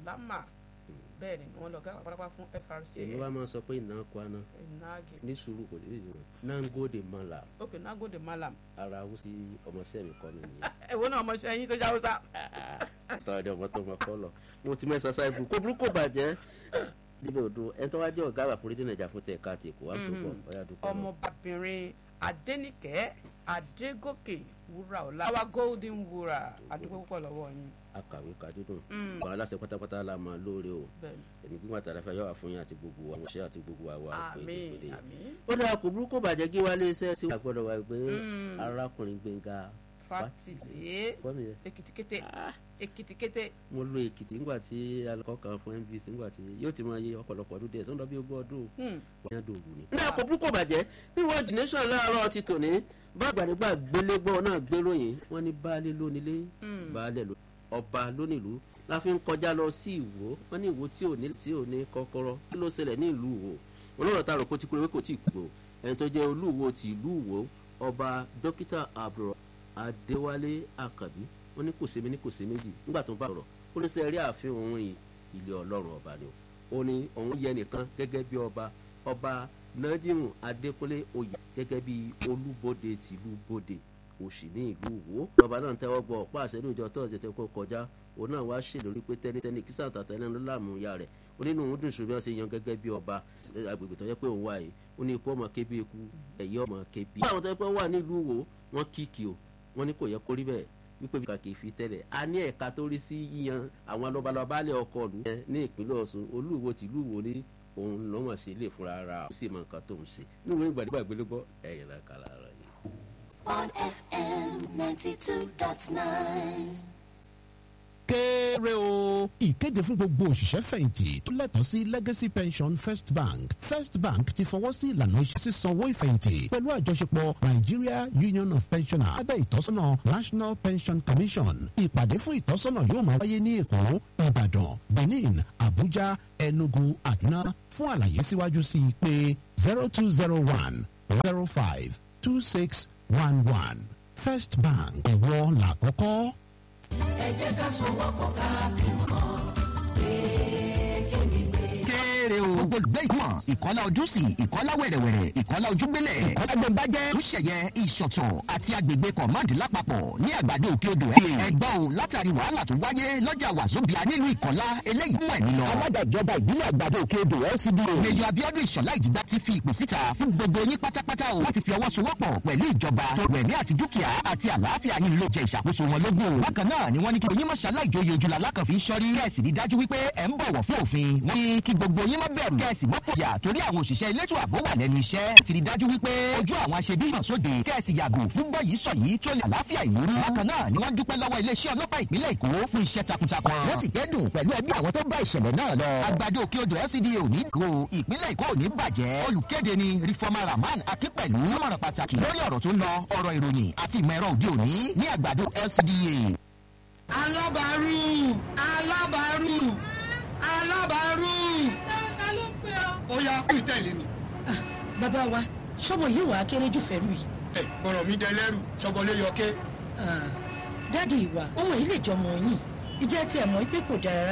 salama bẹ́ẹ̀ ni wọ́n lọ gáwà pátápátá fún FRC èmi wá máa sọ pé iná kwana nagi ní sùúrù kò ní ìdùnnú nango de mala ok nagode malam ara ó sí ọmọọṣẹ́ mi kọ́ mi nìyẹn. ẹ̀wọ́ náà ọmọ ṣe ẹyin tó jáwé sá. sọ̀rọ̀ ni ọmọ tó mọ kọ́ lọ mo ti mẹ́sàn sáà ibù kó burúkú bàjẹ́ níbi odò ẹni tó wá jẹ́ ọ̀gá àgbà fún rédíò nàìjà fún tẹ̀ka àti èkó wá tó bọ̀ ọ̀yà dúpẹ́ lọ. ọmọbabìnrin adẹnìkẹ́ adégòkè wúrà ọ̀la àwa golden wúrà adúgbò púpọ̀ lọ́wọ́ yín akàwé kadúdùn àwọn aláṣẹ pátápátá la máa lóore o bẹ́ẹ̀ èmi gbígbà tààrà fẹ́ yọ̀wá fún yín àti gbogbo àwọn ọ̀ṣẹ́ àti gbogbo àwa òpè àmín ìdílé. àmín ó dára kò burúkú bàjẹ́ kí wálé iṣẹ́ tí wàá gbọ́dọ̀ wá pé arákùnrin gbẹ̀ngà fatile kọ́ nìyẹn. èkìtìkété èkìtìkété mo lo èkìtì ńgbà tí alakọ kan fún NBC ńgbà tí yóò ti máa yé ọ̀pọ̀lọpọ̀ ọdún díẹ̀ sọ́dọ̀ bí ogún ọdún Hmm. wọ́n yá dòwú ni. ní àpò púpọ̀ bàjẹ́ ní world the nation láàárọ̀ ti tòní bá àgbàdégbà gbélégbọ́ náà gbéròyìn wọ́n ní baálé lónílé baálé ló ọba lónìlú la fi ń kọjá lọ sí ìwó wọ́n ní ìwó tí ò ní tí ò ní kọ́kọ́rọ́ kí ló ṣẹlẹ̀ ní ìlú ìwó olóòrò tá a rò kó ti kúrò wé kò tí ì kúrò ẹni tó jẹ́ olúwo ti ìlú ìwó ọba dókítà àbúrò adéwálé àkàbí wọ́n ní kò sí mi ní kò sí méjì nígbà tó ń bá ọ̀rọ̀ ó ní sẹ́ rí ààfin òun yìí ilé ọlọ́run ọba ni o ó ní òun yẹ nìkan gẹ́gẹ́ bí ọba ọba nájímù adékúnlé oyè gẹ́gẹ́ bí olúbodè tìlú bodè òsì ní ìlú wo ọba náà tẹ́wọ́ gbọ́ ọ̀pá àṣẹ ní ìjọ tọ́sídẹ̀ẹ́ tó kó kọjá òun náà wá ṣèlérí pé tẹ́nitẹ́ni kí sàǹtà tẹ́lẹ̀ ló láàmú ya rẹ̀ ó nínú òun dùn ṣùgbọ́n ṣe yan gẹ́gẹ́ bí ọba agbègbè tó yẹ pé òun wà yìí ó ní ikú ọmọ kébi eku ẹ̀yẹ ọmọ kébi. àwọn tó yẹ pé wọ́n wà nílùú wo wọ́n kíkì o wọ́n ní kò yẹ kó rí bẹ́ẹ̀ wípé bí kàkì fi tẹ́lẹ̀ a ní ẹ̀ka tó rí sí yíyan àwọn lọ́balọ́balẹ̀ ọkọ̀ lù ní ìpínlẹ̀ Ọ̀ṣun olúwo tìlú wo ní òun lọ́mọ̀ sí ilé fúnra ara ó sì mọ nǹkan tó ń ṣe níwèé ìgbàdìgbà gbélégbọ́ ẹ̀yìn náà kàlà ara yìí. on FM 92.9. kéré o. ìkéde fún gbogbo òṣìṣẹ́ fẹ̀yìntì tó lẹ́tọ̀ọ́ sí legacy pension first bank first bank ti fọwọ́ sí ìlànà iṣẹ́ sísanwó ìfẹ̀yìntì pẹ̀lú àjọṣepọ̀ nigeria union of pensioners abẹ́ ìtọ́sọ́nà national pension commission ìpàdé fún ìtọ́sọ́nà yóò máa wáyé ní èkó ìbàdàn benin abuja enugu àdúná fún àlàyé síwájú sí i pé zero two zero one zero five two six one one first bank ẹ̀wọ́ làkọ́kọ́. kéré o. gbogbo olùgbé ìgbọ̀n ìkọ́lá ojúsì ìkọ́lá wẹ̀rẹ̀wẹ̀rẹ̀ ìkọ́lá ojúgbélẹ̀ ìkọ́lá gbẹ̀mbájẹ́ lùsẹ̀yẹ ìṣọ̀tọ̀ àti agbègbè kọ̀máàdì lápapọ̀ ní àgbàdo òkè odò ẹ̀. ẹgbọ́n o látàrí wàhálà tó wáyé lọ́jà wàzóbíà nílùú ìkọ́lá eléyìí mú ẹ̀mí lọ. alága ìjọba ìbílẹ̀ àgbàdo òkè odò LCDA. mẹjọ abiodun ìṣọ̀lá ìjìgbá ti fi ìpè síta fún gbogbo yín pátápátá o láti fi ọwọ́ sowọ́pọ̀ pẹ̀lú ìjọba tó rẹ̀mí àti dúkìá àti àlàáfíà yín ló jẹ ìṣàkóso wọn lógún. bákan náà ni wọ́n ní kí oyin mọ̀ṣálá ìjòyè ojúlá alákànfí sọ́rí kẹ́ẹ̀sì rí dájú wípé ẹ̀ ń bọ̀wọ̀ fún òfin. wọ́n ní kí gbogbo yín má bẹ̀rù kẹ́ẹ̀sì mọ́pọ̀ yà torí àwọn òṣìṣẹ́ elétò ààbò wà lẹ́nu iṣẹ́. ti rí dájú wípé ojú àwọn aṣebí hàn sóde kẹ́ẹ̀sì yàgò fún bọ́yìí sọ yìí tó lè àlàáfíà ìlú rú. bákan náà ni wọ́n dúpẹ́ lọ́wọ́ iléeṣẹ́ ọlọ́pàá ìpínlẹ̀ Èkó fún iṣẹ́ takuntakun. wọ́n sì kẹ́dùn pẹ̀lú ẹbí àwọn tó bá ìṣẹ̀lẹ̀ náà lọ. àgbàdo òkè odò LCDA ò ní kó ìpínlẹ̀ Èkó ò ní bàjẹ́. olùkéde ni Reformer Rahman Akínpẹ̀lú sọmọ̀ràn pàtàkì lórí ọ̀rọ̀ tó ń lọ ọ̀rọ̀ ìròyìn àti ìmọ̀ ẹ̀rọ òde òní ní àgbàdo LCDA. alábàárù alábàárù alábàárù. ta ló ń pè ọ́. ó yá kú ìtẹ̀lé mi. bàbá wa ṣọ́bọ̀ yìí wàá kéré jù fẹ́rù yìí. ẹ bọ̀rọ̀ mi dẹ lẹ́rù sọ́bọ̀lé yọké. dáàdi ìwà ohun èyí lè jọmọ yín ìjẹ́ tí ẹ̀ mọ̀ pé kò dára